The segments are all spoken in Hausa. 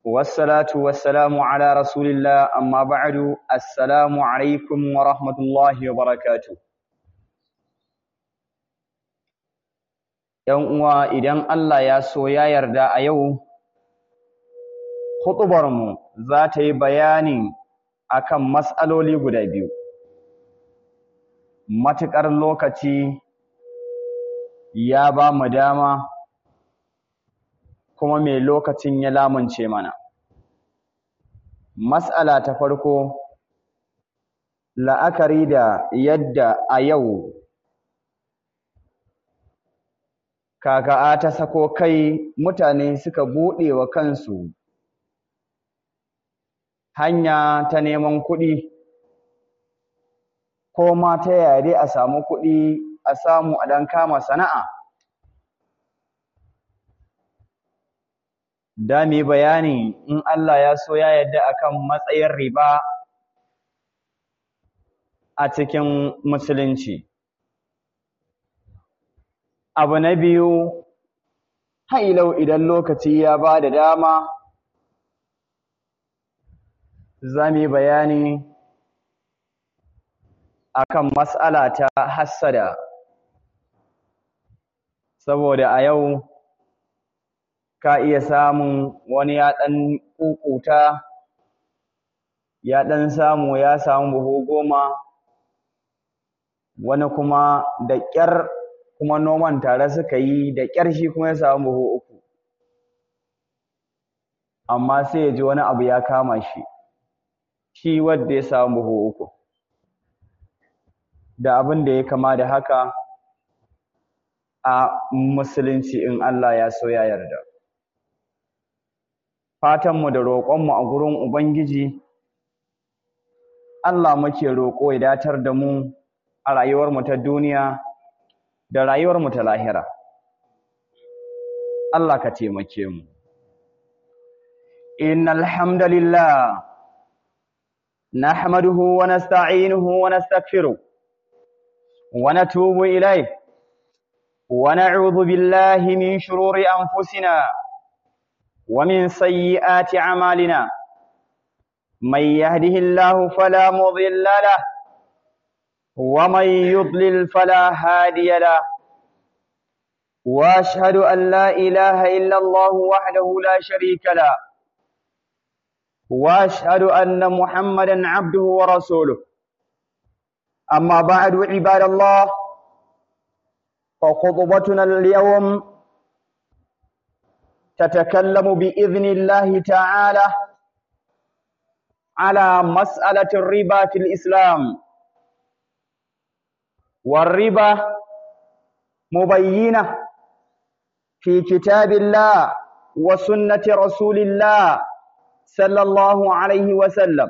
والصلاة والسلام على رسول الله أما بعد السلام عليكم ورحمة الله وبركاته ‘Yan uwa idan Allah ya so ya yarda a yau, huɗubarmu za ta yi bayani akan matsaloli guda biyu. Matuƙar lokaci ya ba mu dama kuma mai lokacin ya lamunce mana. Mas'ala ta farko, la'akari da yadda a yau kaka'a ta sako kai mutane suka buɗe wa kansu hanya ta neman kuɗi, ko ma ta yaya dai a samu kuɗi a samu a ɗan kama sana'a. da mu yi bayani in Allah ya so ya yarda akan matsayin riba a cikin musulunci. Abu na biyu, hailau idan lokaci ya ba da dama, za mu yi bayani akan matsala ta hassada, saboda a yau ka iya samun wani ya ɗan ƙuƙuta ya ɗan samu ya samu buhu goma wani kuma da ƙyar kuma noman tare suka yi da ƙyar shi kuma ya samu buhu uku amma sai ya ji wani abu ya kama shi shi wadda ya samu buhu uku da abin da ya kama da haka a musulunci in Allah ya so ya yarda fatanmu da roƙonmu a gurin Ubangiji, Allah muke roƙo ya datar da mu a rayuwarmu ta duniya da rayuwarmu ta lahira. Allah ka taimake mu. Innal hamdalillah nahmaduhu wa nasta'inuhu wa nastaghfiruh wa natubu ilayh wa na'udhu billahi min shururi anfusina ومن سيئات أعمالنا من يهده الله فلا مضل له ومن يضلل فلا هادي له واشهد ان لا اله الا الله وحده لا شريك له واشهد ان محمدا عبده ورسوله اما بعد عباد الله فخطبتنا اليوم تتكلم بإذن الله تعالى على مسألة الربا في الإسلام والربا مبينة في كتاب الله وسنة رسول الله صلى الله عليه وسلم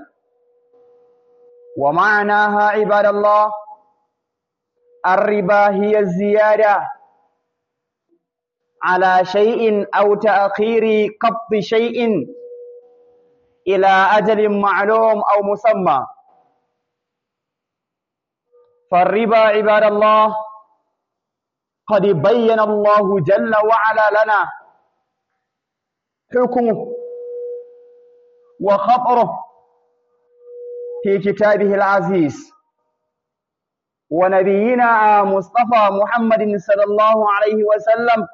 ومعناها عباد الله الربا هي الزيادة على شيء أو تأخير قبض شيء إلى أجل معلوم أو مسمى فالربا عباد الله قد بين الله جل وعلا لنا حكمه وخطره في كتابه العزيز ونبينا مصطفى محمد صلى الله عليه وسلم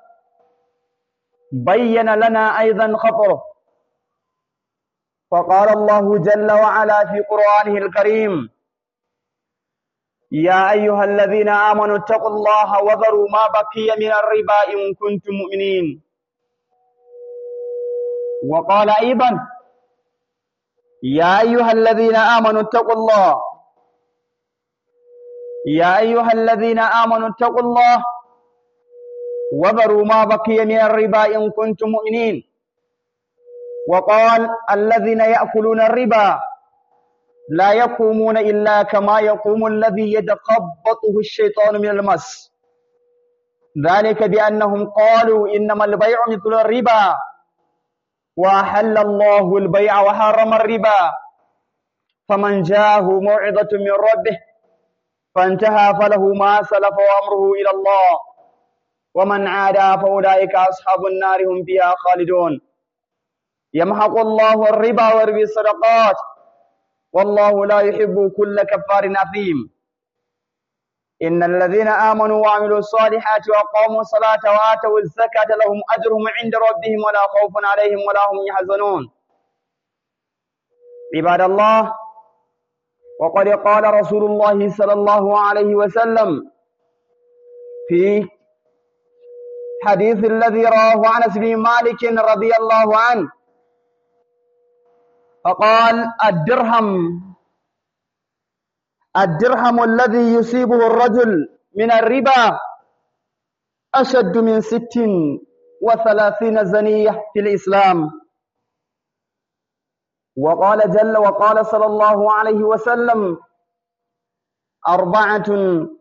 بين لنا أيضا خطره فقال الله جل وعلا في قرآنه الكريم يا أيها الذين آمنوا اتقوا الله وذروا ما بقي من الربا إن كنتم مؤمنين وقال أيضا يا أيها الذين آمنوا اتقوا الله يا أيها الذين آمنوا اتقوا الله وذروا ما بقي من الربا إن كنتم مؤمنين وقال الذين يأكلون الربا لا يقومون إلا كما يقوم الذي يتخبطه الشيطان من المس ذلك بأنهم قالوا إنما البيع مثل الربا وأحل الله البيع وحرم الربا فمن جاءه موعظة من ربه فانتهى فله ما سلف وأمره إلى الله ومن عادى فأولئك أصحاب النار هم فيها خالدون يمحق الله الربا ويربي الصدقات والله لا يحب كل كفار أثيم إن الذين آمنوا وعملوا الصالحات وأقاموا الصلاة وآتوا الزكاة لهم أجرهم عند ربهم ولا خوف عليهم ولا هم يحزنون عباد الله وقد قال رسول الله صلى الله عليه وسلم في حديث الذي رواه أنس بن مالك رضي الله عنه فقال الدرهم الدرهم الذي يصيبه الرجل من الربا أشد من ست وثلاثين زنية في الإسلام وقال جل وقال صلى الله عليه وسلم أربعة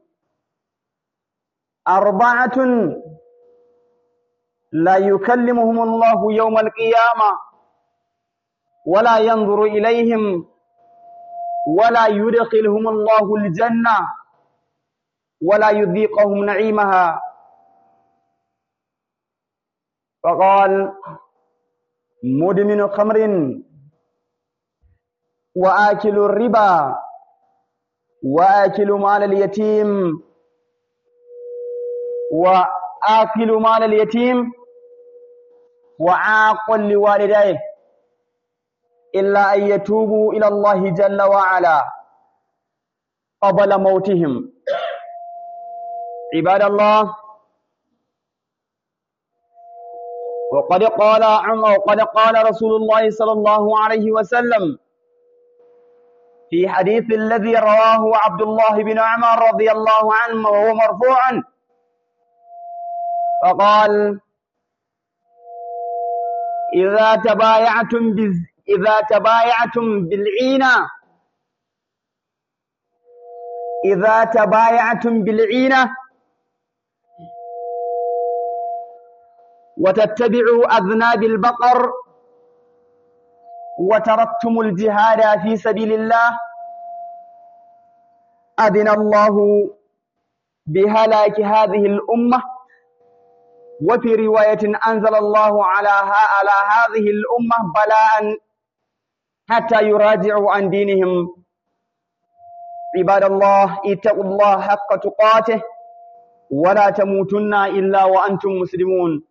أربعة لا يكلمهم الله يوم القيامة ولا ينظر إليهم ولا يدخلهم الله الجنة ولا يذيقهم نعيمها فقال مدمن خمر وآكل الربا وآكل مال اليتيم وآكل مال اليتيم وعاق لوالديه إلا أن يتوبوا إلى الله جل وعلا قبل موتهم عباد الله وقد قال عمر وقد قال رسول الله صلى الله عليه وسلم في حديث الذي رواه عبد الله بن عمر رضي الله عنه وهو مرفوعا فقال إذا تبايعتم بز إذا تبايعتم بالعينة إذا تبايعتم بالعينة وتتبعوا أذناب البقر وتركتم الجهاد في سبيل الله أذن الله بهلاك هذه الأمة وفي رواية أنزل الله على على هذه الأمة بلاء حتى يراجعوا عن دينهم عباد الله اتقوا الله حق تقاته ولا تموتن إلا وأنتم مسلمون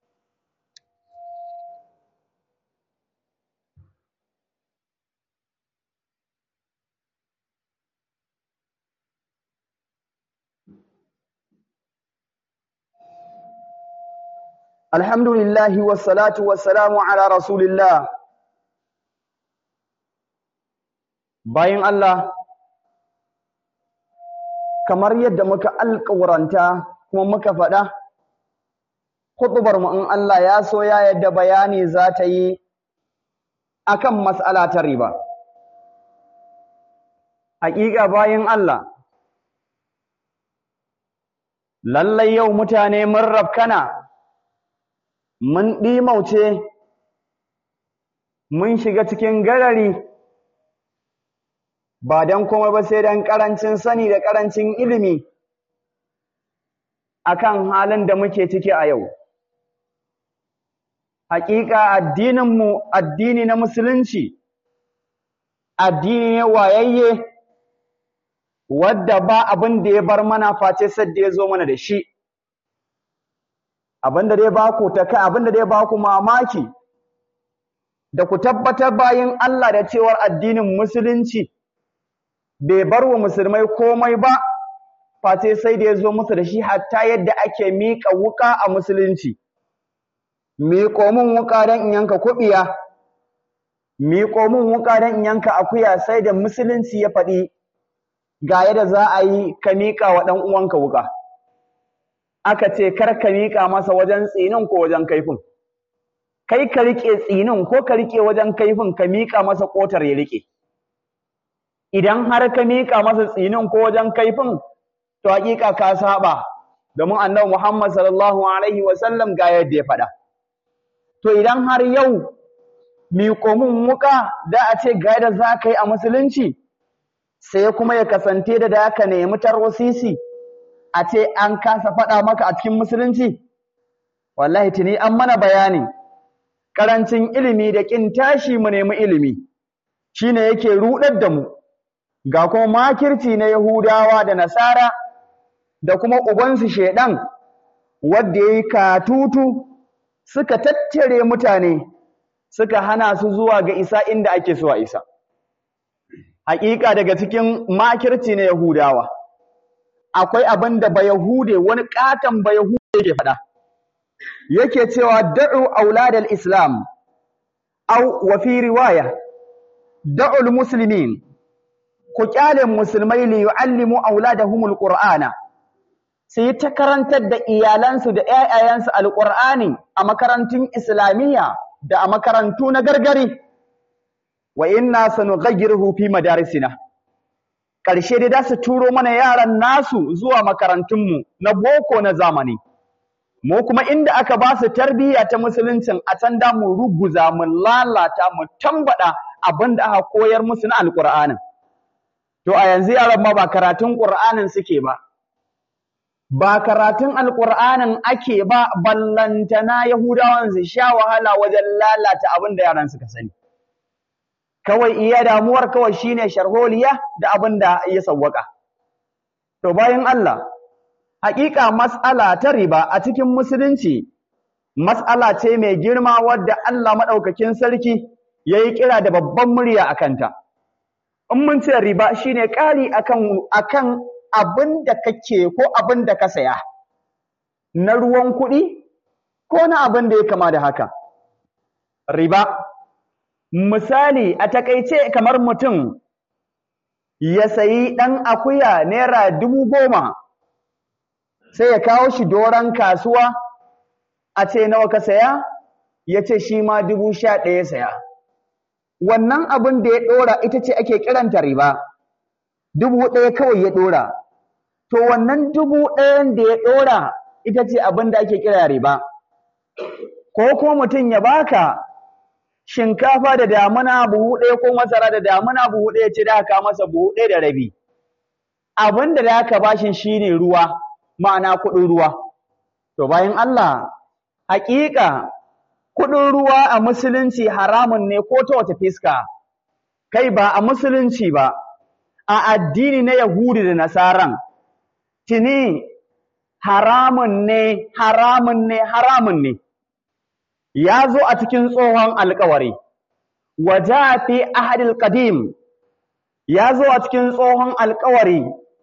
الحمد لله والصلاة والسلام على رسول الله bayan Allah kamar yadda muka alƙawaranta kuma muka faɗa huɗubar mu in Allah ya so ya yadda bayani za ta yi akan mas'ala ta riba haƙiƙa bayan Allah lallai yau mutane mun rafkana mun ɗimauce mun shiga cikin garari ba don komai ba sai don ƙarancin sani da ƙarancin ilimi akan halin da muke ciki a yau. Hakika addininmu addini na musulunci, addini ne wayayye wadda ba abin da ya bar mana face sadda ya zo mana da shi. Abin da dai ba ku ta kai, abin da dai ba ku mamaki, da ku tabbatar bayin Allah da cewar addinin musulunci. bai bar wa musulmai komai ba face sai da ya zo musu da shi hatta yadda ake miƙa wuƙa a musulunci miƙo min wuƙa don in yanka kuɓiya miƙo min wuƙa don in yanka akuya sai da musulunci ya faɗi ga yadda za a yi ka miƙa wa ɗan uwanka wuƙa aka ce kar ka miƙa masa wajen tsinin ko wajen kaifin kai ka riƙe tsinin ko ka riƙe wajen kaifin ka miƙa masa ƙotar ya riƙe idan har ka miƙa masa tsinin ko wajen kaifin to haƙiƙa ka saba domin annabi Muhammad sallallahu alaihi wa sallam ga yadda ya faɗa to idan har yau miƙo mun wuƙa da a ce ga yadda za ka yi a musulunci sai kuma ya kasance da da ka nemi tarwasisi a ce an kasa faɗa maka a cikin musulunci wallahi tuni an mana bayani karancin ilimi da kin tashi mu nemi ilimi shine yake rudar da mu ga kuma makirci na Yahudawa da Nasara da kuma ubansu shedan wanda yayi katutu suka tattare mutane suka hana su zuwa ga isa inda ake so a isa haƙiƙa daga cikin makirci na Yahudawa akwai abin da ba Yahude wani ƙaton ba Yahude yake faɗa yake cewa da'u auladal islam aw wa fi riwaya da'u muslimin ku kyale musulmai li yu'allimu auladahumul qur'ana su yi ta karantar da iyalansu da ƴaƴayensu alqur'ani a makarantun islamiyya da a makarantu na gargari wa inna sanughayyiruhu fi madarisina ƙarshe dai za su turo mana yaran nasu zuwa makarantunmu na boko na zamani mu kuma inda aka ba su tarbiyya ta musuluncin a can da mu ruguza mu lalata mu tambada abin da aka koyar musu na alƙur'anin to a yanzu yaran ma ba karatun ƙur'anin suke ba ba karatun alƙur'anin ake ba ballantana yahudawan su sha wahala wajen lalata abin da yaran suka sani kawai iya damuwar kawai shine sharholiya da abin da ya sawwaka to bayan Allah haƙiƙa mas'ala ta riba a cikin musulunci mas'ala ce mai girma wadda Allah maɗaukakin sarki ya yi kira da babban murya a kanta in mun ce riba shine ƙari akan akan abin da kake ko abin da ka saya na ruwan kuɗi ko na abin da ya kama da haka riba misali a takaice kamar mutum ya sayi ɗan akuya naira dubu goma sai ya kawo shi doron kasuwa a ce nawa ka saya ya ce shi ma dubu sha ɗaya saya wannan abin da ya ɗora ita ce ake kiranta riba dubu ɗaya kawai ya ɗora to wannan dubu ɗayan da ya ɗora ita ce abin da ake kira riba ko kuma mutum ya baka shinkafa da damuna buhu ɗaya ko masara da damuna buhu ɗaya ce da aka masa buhu ɗaya da rabi abin da aka bashin shine ruwa ma'ana kuɗin ruwa to bayan Allah haƙiƙa kuɗin ruwa a musulunci haramun ne ko ta wata fiska kai ba a musulunci ba a addini na Yahudi da Nasaran tuni haramun ne haramun ne haramun ne ya zo a cikin tsohon alkawari waja fi ahadil qadim ya zo a cikin tsohon alkawari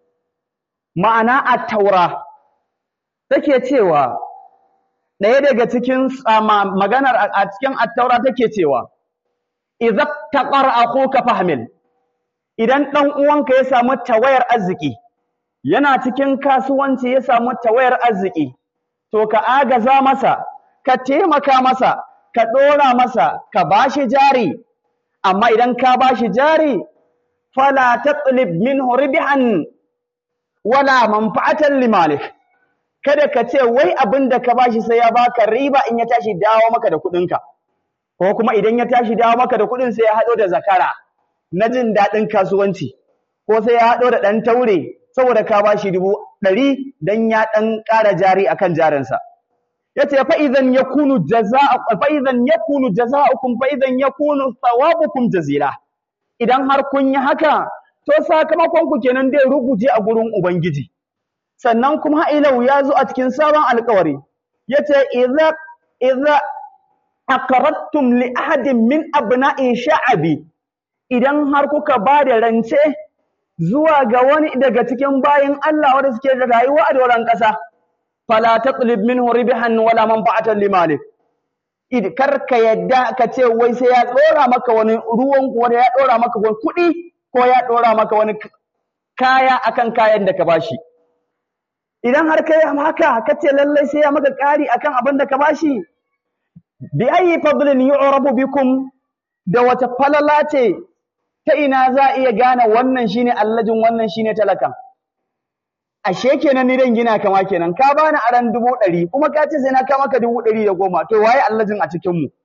ma'ana at-taura take cewa ɗaya daga cikin maganar a cikin at-taura take cewa idza taqar akhuka fahmil idan dan uwanka ya samu tawayar arziki yana cikin kasuwanci ya samu tawayar arziki to ka agaza masa ka taimaka masa ka ɗora masa ka bashi jari amma idan ka bashi jari fala tatlib minhu ribhan wala manfa'atan limalik kada ka ce wai abin da ka bashi sai ya baka riba in ya tashi dawo maka da kuɗinka ko kuma idan ya tashi dawo maka da kuɗin sai ya haɗo da zakara na jin daɗin kasuwanci ko sai ya haɗo da ɗan taure saboda ka bashi dubu ɗari dan ya ɗan ƙara jari akan jarinsa yace fa idan yakunu jazaa fa idan yakunu jazaa'ukum fa idan yakunu thawabukum jazila idan har kun yi haka to sakamakon ku kenan dai ruguje a gurin ubangiji sannan kuma ilau ya zo a cikin sabon alƙawari yace idza idza aqradtum li ahadin min abna'i sha'abi idan har kuka ba da rance zuwa ga wani daga cikin bayin Allah wanda suke da rayuwa a doron ƙasa fala taqlib minhu ribhan wala manfa'atan limalik id karka yadda ka ce wai sai ya dora maka wani ruwan ko ya dora maka wani kuɗi ko ya dora maka wani kaya akan kayan da ka bashi idan har kai haka ka ce lallai sai ya maka ƙari akan abin da ka bashi bi ayi fadlin yu'rabu bikum da wata falala ce ta ina za a iya gane wannan shine allajin wannan shine talakan ashe kenan ni dan gina kama kenan ka bani aran dubu ɗari kuma ka ce sai na ka maka dubu ɗari da goma to waye allajin a cikin mu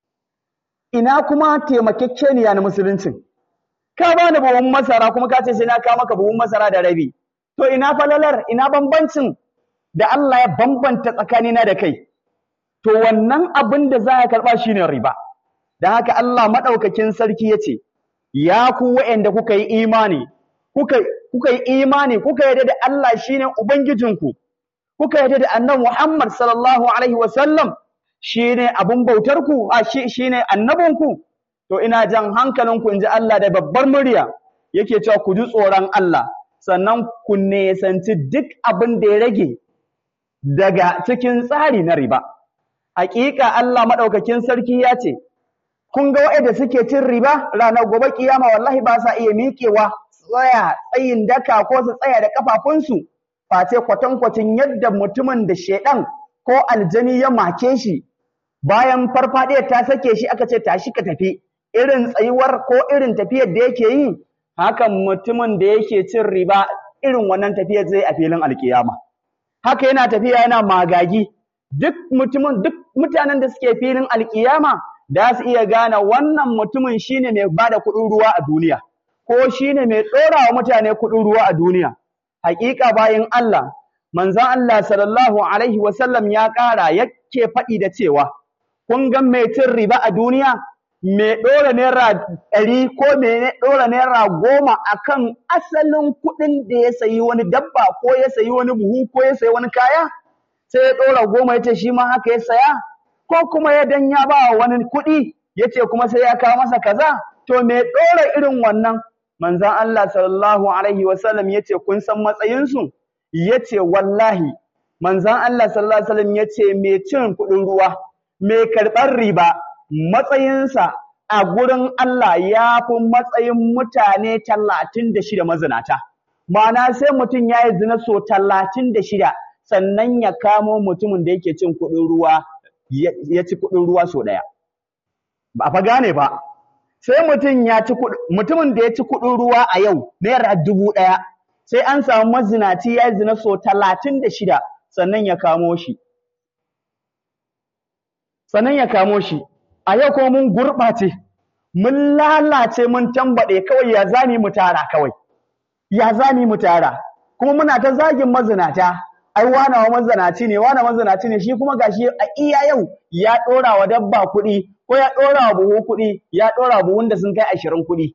ina kuma taimakekeniya na musuluncin ka bani buhun masara kuma ka ce sai na ka maka buhun masara da rabi to ina falalar ina bambancin da Allah ya bambanta tsakanina da kai to wannan abin da za ka karɓa shine riba don haka Allah maɗaukakin sarki ya ce ya ku wa'anda kuka yi imani kuka kuka yi imani kuka yarda da Allah shine ubangijinku kuka yarda da annabi Muhammad sallallahu alaihi wasallam shine abun bautarku a shi shine annabinku to ina jan hankalinku inji Allah da babbar murya yake cewa ku ji tsoron Allah sannan ku nesanci duk abin da ya rage daga cikin tsari na riba hakika Allah madaukakin sarki ya ce kun ga waɗanda suke cin riba ranar gobe kiyama wallahi ba sa iya miƙewa tsaya tsayin daka ko su tsaya da kafafunsu face kwatankwacin yadda mutumin da shedan ko aljani ya make shi bayan farfadiyar ta sake shi aka ce tashi ka tafi irin tsayuwar ko irin tafiyar da yake yi hakan mutumin da yake cin riba irin wannan tafiyar zai a filin alkiyama haka yana tafiya yana magagi duk mutumin duk mutanen da suke filin alkiyama da su iya gane wannan mutumin shine mai bada kuɗin ruwa a duniya ko shine mai ɗora wa mutane kuɗin ruwa a duniya haƙiƙa bayan Allah manzon Allah sallallahu alaihi wasallam ya ƙara yake faɗi da cewa kun ga mai cin riba a duniya mai ɗora naira ɗari ko mai ɗora naira goma akan asalin kuɗin da ya sayi wani dabba ko ya sayi wani buhu ko ya sayi wani kaya sai ya ɗora goma ya ce shi ma haka ya saya ko kuma ya dan ya ba wani kuɗi ya ce kuma sai ya kawo masa kaza to mai ɗora irin wannan manzon Allah sallallahu alaihi wasallam ya ce kun san matsayinsu ya ce wallahi manzon Allah sallallahu alaihi wasallam ya ce mai cin kuɗin ruwa mai karɓar riba matsayinsa a gurin Allah ya fi matsayin mutane talatin da shida mazinata ma'ana sai mutum ya yi zina so talatin da shida sannan ya kamo mutumin da yake cin kuɗin ruwa ya ci kuɗin ruwa so ɗaya ba fa gane ba sai mutum ya ci mutumin da ya ci kuɗin ruwa a yau naira dubu ɗaya sai an samu mazinaci ya zina so talatin da shida sannan ya kamo shi sannan ya kamo shi a yau kuma mun gurɓace mun lalace mun tambaɗe kawai ya zani mu tara kawai ya zani mu tara kuma muna ta zagin mazinata ai wana wa mazinaci ne wana mazinaci ne shi kuma gashi a iya yau ya ɗora wa dabba kuɗi ko ya ɗora wa buhu kuɗi ya ɗora wa buhun da sun kai ashirin kuɗi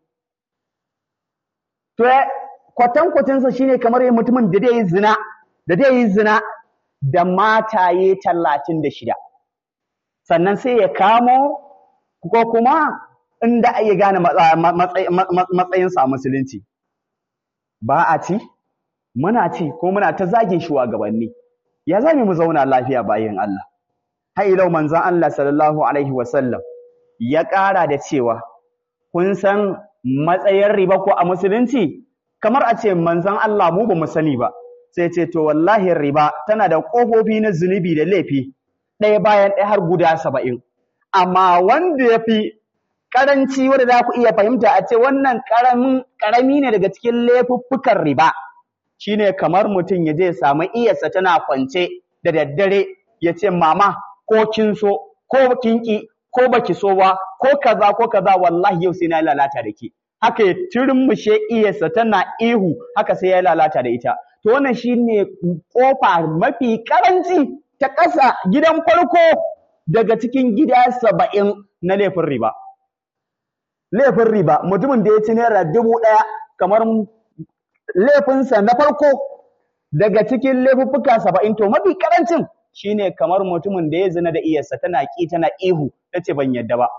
to kwatankwacinsa shine kamar yin mutumin da zai yi zina da zai yi zina da mataye talatin da shida sannan sai ya kamo ko kuma inda a iya gane matsayinsa a musulunci ba a ci muna ci ko muna ta zagin shugabanni ya zame mu zauna lafiya bayan Allah har ilau manzon Allah sallallahu alaihi wasallam ya ƙara da cewa kun san matsayin riba ko a musulunci kamar a ce manzon Allah mu ba mu sani ba sai ce to wallahi riba tana da ƙofofi na zunubi da laifi ɗaya bayan ɗaya har guda saba'in amma wanda ya fi ƙaranci wanda za ku iya fahimta a ce wannan ƙarami ne daga cikin laifuffukan riba shine kamar mutum ya je samu iyarsa tana kwance da daddare ya ce mama ko kin so ko kin ki ko baki so ba ko kaza ko kaza wallahi yau sai na lalata da ke haka ya turmushe iyarsa tana ihu haka sai ya lalata da ita to wannan shine kofa mafi karanci ta ƙasa gidan farko daga cikin gida saba'in na laifin riba laifin riba mutumin da ya ci naira dubu ɗaya kamar laifinsa na farko daga cikin laifuffuka saba'in to mafi karancin shine kamar mutumin da ya zina da iyarsa tana ƙi tana ihu ta ce ban yadda ba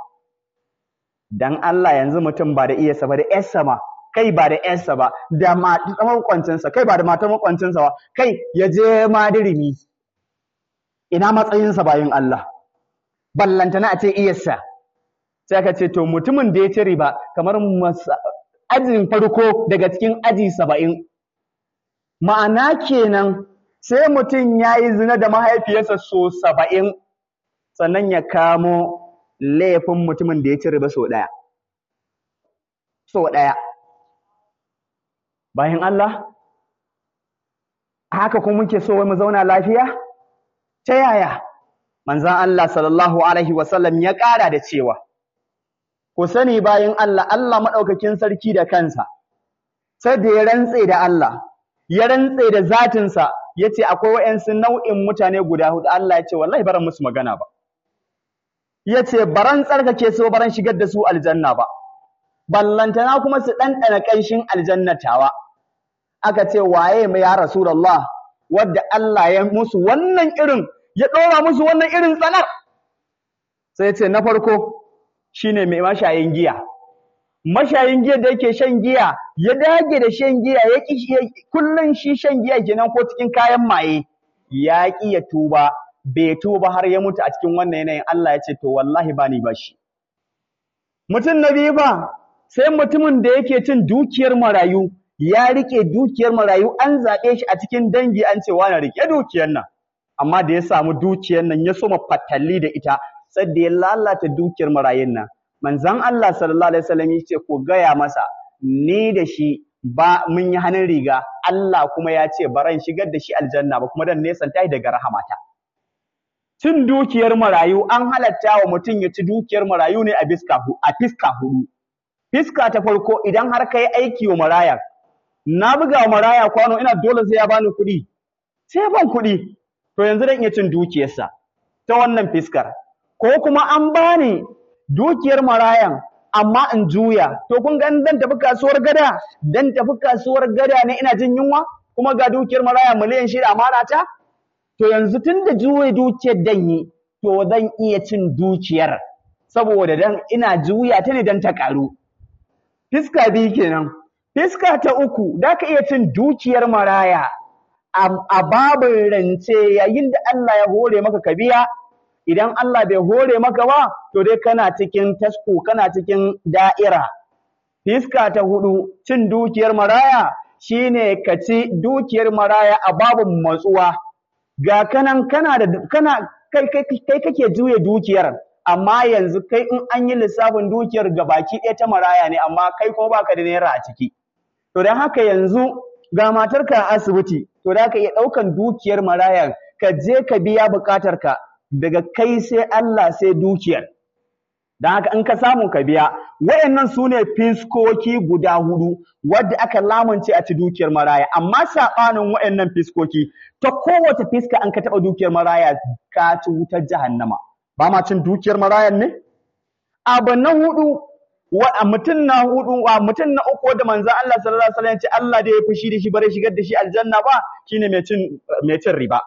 dan Allah yanzu mutum ba da iyarsa ba da ƴarsa ma kai ba da ƴarsa ba da matar makwancinsa kai ba da matar makwancinsa ba kai ya je madirimi ina matsayinsa bayin Allah ballantana a ce iyarsa sai aka ce to mutumin da ya ci riba kamar ajin farko daga cikin aji saba'in ma'ana kenan sai mutum ya yi zina da mahaifiyarsa so saba'in sannan ya kamo laifin mutumin da ya ci riba so ɗaya so ɗaya bayan Allah haka kuma muke so wai mu zauna lafiya ta yaya manzon Allah sallallahu alaihi wasallam ya ƙara da cewa ku sani bayan Allah Allah maɗaukakin sarki da kansa sai da ya rantse da Allah ya rantse da zatinsa ya ce akwai wa'yansu nau'in mutane guda hudu Allah ya ce wallahi baran musu magana ba yace baran tsarkake su baran shigar da su aljanna ba ballantana kuma su ɗanɗana ƙanshin aljannatawa aka ce waye mai ya rasulullah wadda Allah ya musu wannan irin ya ɗora musu wannan irin tsanar sai ce na farko shine mai mashayin giya mashayin giya da yake shan giya ya dage da shan giya ya ki kullun shi shan giya kenan ko cikin kayan maye ya ki ya tuba bai tuba har ya mutu a cikin wannan yanayin Allah ya ce to wallahi ba ni bashi mutum na biyu ba sai mutumin da yake cin dukiyar marayu ya rike dukiyar marayu an zaɓe shi a cikin dangi an ce wani rike dukiyar nan amma da ya samu dukiyar nan ya soma fatalli da ita sai da ya lalata dukiyar marayun nan manzon Allah sallallahu alaihi wasallam ya ce ko gaya masa ni da shi ba mun yi hannun riga Allah kuma ya ce baran shigar da shi aljanna ba kuma dan nesan tayi daga rahamata cin dukiyar marayu an halatta wa mutum ya ci dukiyar marayu ne a fiska a fiska hudu fiska ta farko idan har kai aiki wa maraya na buga wa maraya kwano ina dole sai ya bani kuɗi sai ban kuɗi to yanzu dan iya cin dukiyarsa ta wannan fiskar ko kuma an bani dukiyar marayan amma in juya to kun ga dan tafi kasuwar gada dan tafi kasuwar gada ne ina jin yunwa kuma ga dukiyar maraya miliyan shida amana ta to yanzu tunda juye dukiyar dan yi to zan iya cin dukiyar saboda dan ina juya ta ne dan ta karu fiska biyu kenan fiska ta uku da ka iya cin dukiyar maraya a babin rance yayin da Allah ya hore maka ka biya idan Allah bai hore maka ba to dai kana cikin tasko kana cikin da'ira fiska ta hudu cin dukiyar maraya shine ka ci dukiyar maraya a babin matsuwa ga kanan kana da kana kai kai kai kake juye dukiyar amma yanzu kai in an yi lissafin dukiyar gabaki ɗaya ta maraya ne amma kai kuma baka da naira a ciki to dan haka yanzu ga matarka a asibiti to da ka iya ɗaukan dukiyar maraya ka je ka biya buƙatarka daga kai sai Allah sai dukiyar. Don haka in ka samu ka biya, wayannan su ne fiskoki guda hudu wadda aka lamunce a ci dukiyar maraya, amma saɓanin wayannan fiskoki ta kowace fiska an ka taɓa dukiyar maraya ka ci wutar jahannama. Ba ma cin dukiyar marayan ne? Abu na hudu wa mutum na hudu wa mutum na uku da manzon Allah sallallahu alaihi wasallam ya ce Allah da ya fushi da shi bare shigar da shi aljanna ba shine mai cin mai cin riba.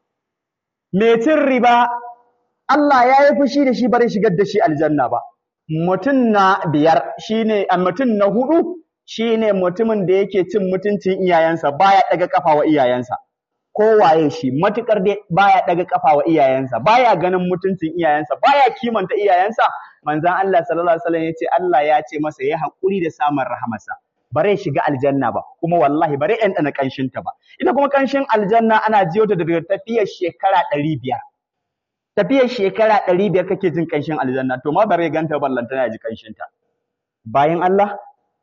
mai cin riba Allah ya yi fushi da shi bari shigar da shi aljanna ba mutum na biyar shine a mutum na hudu shine mutumin da yake cin mutuncin iyayensa baya daga kafa wa iyayensa kowaye shi matukar dai baya daga kafa wa iyayensa baya ganin mutuncin iyayensa baya kimanta iyayensa manzon Allah sallallahu alaihi wasallam yace Allah ya ce masa ya hakuri da samun rahamarsa bare shiga aljanna ba kuma wallahi bare ɗan ɗana ƙanshin ta ba ita kuma ƙanshin aljanna ana jiyo ta daga tafiyar shekara ɗari biyar tafiyar shekara ɗari biyar kake jin ƙanshin aljanna to ma bare ganta ballantana ya ji ƙanshin ta bayan Allah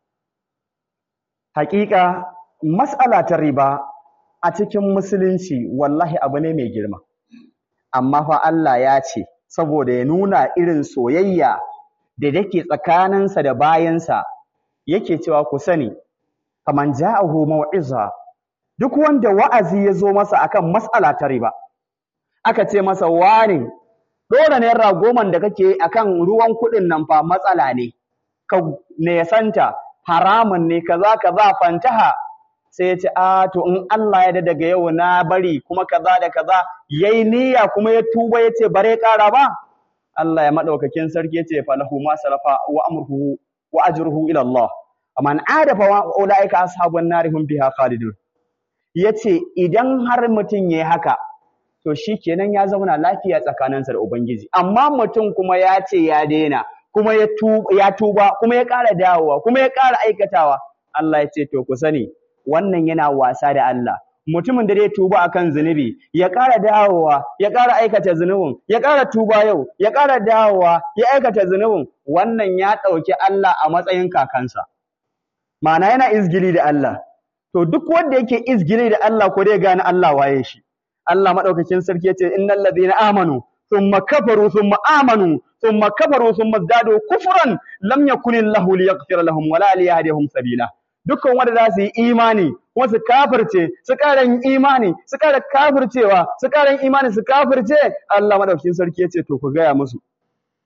haƙiƙa mas'ala ta riba a cikin musulunci wallahi abu ne mai girma amma fa Allah ya ce saboda ya nuna irin soyayya da take tsakaninsa da bayansa yake cewa ku sani faman ja'ahu mau'iza duk wanda wa'azi ya zo masa akan mas'ala ta riba aka ce masa wani dole naira goman da kake akan ruwan kuɗin nan fa matsala ne ka nesanta haramun ne kaza kaza fantaha sai ya ce a to in Allah ya daga yau na bari kuma kaza da kaza yayi niyya kuma ya tuba ya ce bare ƙara ba Allah ya madaukakin sarki ya ce falahu ma salafa wa amruhu wa ajruhu ila Allah man ada fa ulaika ashabun nar hum biha khalidun yace idan har mutum yayi haka to shikenan ya zauna lafiya tsakaninsa da ubangiji amma mutum kuma ya ce ya daina kuma ya tuba ya tuba kuma ya ƙara dawowa kuma ya ƙara aikatawa Allah ya ce to ku sani wannan yana wasa da Allah mutumin da zai tuba akan zunubi ya ƙara dawowa ya ƙara aikata zunubin ya ƙara tuba yau ya ƙara dawowa ya aikata zunubin wannan ya ɗauki Allah a matsayin kakansa ma'ana yana izgili da Allah to duk wanda yake izgili da Allah ko dai gane Allah waye shi Allah madaukakin sarki yace innal ladina amanu thumma kafaru thumma amanu thumma kafaru thumma zadu kufran lam yakun Allahu liyaghfira lahum wala liyahdihum sabila dukkan wanda za su yi imani kuma su kafirce su ƙara yin imani su ƙara kafircewa su ƙara yin imani su kafirce Allah madaukakin sarki yace to ku gaya musu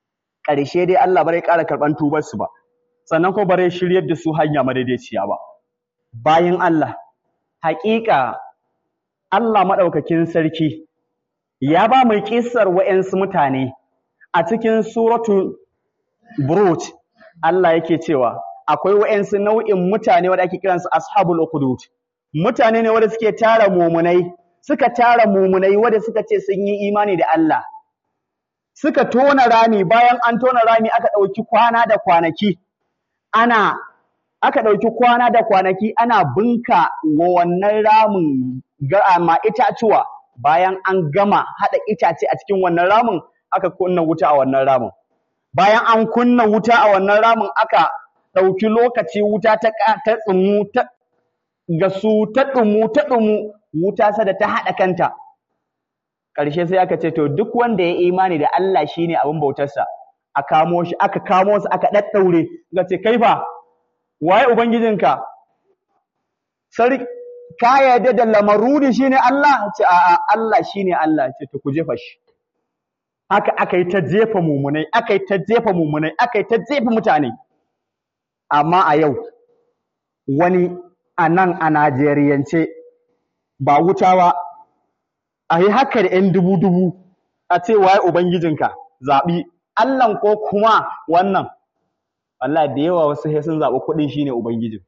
ƙarshe dai Allah bare ƙara karɓan tubar su ba sannan ko bare shiryar da su hanya madaidaiciya ba bayan Allah haƙiƙa Allah maɗaukakin sarki ya ba mu kissar wa'yansu mutane a cikin suratu Buruj Allah yake cewa akwai wa'yansu nau'in mutane wanda ake kiransu ashabul ukhdud mutane ne wanda suke tara mumunai suka tara mumunai wanda suka ce sun yi imani da Allah suka tona rami bayan an tona rami aka ɗauki kwana da kwanaki ana aka ɗauki kwana da kwanaki ana binka wa wannan ramin ma itatuwa bayan an gama haɗa itace a cikin wannan ramin aka kunna wuta a wannan ramin bayan an kunna wuta a wannan ramin aka ɗauki lokaci wuta ta ta tsumu ta gasu ta ɗumu ta ɗumu wuta sada ta haɗa kanta ƙarshe sai aka ce to duk wanda ya imani da Allah shine abin bautarsa a kamo shi aka kamo su aka ɗaɗɗaure ga ce kai fa waye ubangijinka sarki ka yarda da lamarudi shine Allah ce a'a Allah shine Allah ce to ku jefa shi haka aka yi ta jefa mumunai aka yi ta jefa mumunai aka yi ta jefa mutane amma a yau wani a nan a Najeriyance ba wuta ba a yi haka da 'yan dubu-dubu a ce waye ubangijinka zaɓi Allahn ko kuma wannan Allah da yawa wasu sai sun zaɓi kuɗin shine ubangijin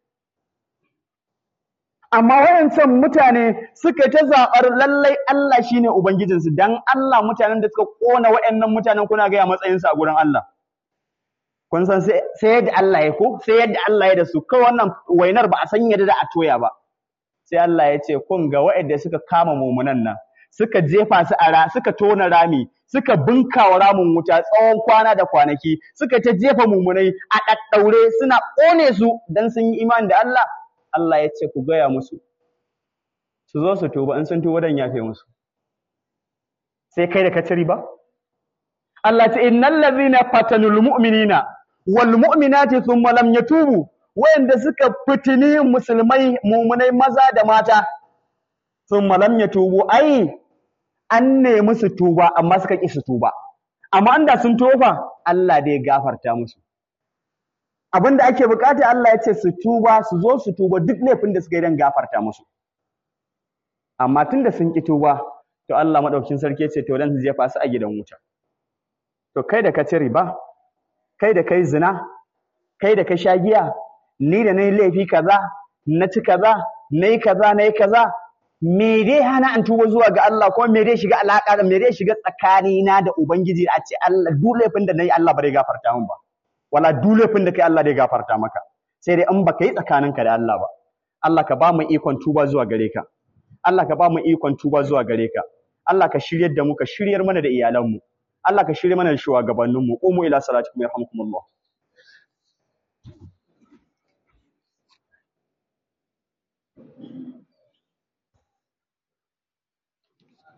amma wayancan mutane suka ta zaɓar lallai Allah shine ubangijinsu dan Allah mutanen da suka ƙona wayannan mutanen kuna gaya matsayinsu a gurin Allah kun san sai yadda Allah ya ko sai yadda Allah ya da su kawai wannan wainar ba a san yadda da a toya ba sai Allah ya ce kun ga wayanda suka kama mumunan nan suka jefa su a ra suka tona rami suka binkawa ramin wuta tsawon kwana da kwanaki suka ta jefa mumunai a ɗaɗɗaure suna ƙone su dan sun yi imani da Allah Allah ya ce ku gaya musu su zo su tuba in sun tuba dan yafe musu sai kai da ka ci riba Allah ce innal ladhina fatanul mu'minina wal mu'minati thumma lam yatubu wayanda suka fitini musulmai mumunai maza da mata thumma lam yatubu ai an nemi su tuba amma suka ƙi su tuba amma anda sun tofa Allah dai gafarta musu abin da ake bukata Allah ya ce su tuba su zo su tuba duk laifin da suka yi don gafarta musu amma tun da sun ƙi tuba to Allah maɗaukin sarki ce to dan su jefa su a gidan wuta to kai da ka ci riba kai da kai zina kai da ka sha giya ni da nayi laifi kaza na ci kaza nayi kaza nayi kaza me dai hana an tuba zuwa ga Allah kuma me dai shiga alaka me dai shiga tsakanina da ubangiji a ce Allah duk laifin da nayi Allah ba zai gafarta min ba wala duk laifin da kai Allah zai gafarta maka sai dai in baka yi tsakaninka da Allah ba Allah ka ba mu ikon tuba zuwa gare ka Allah ka ba mu ikon tuba zuwa gare ka Allah ka shiryar da mu ka shiryar mana da iyalanmu Allah ka shirye mana da shugabanninmu umu ila salatikum yarhamukumullah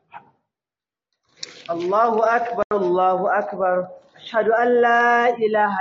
الله أكبر الله أكبر أشهد أن لا إله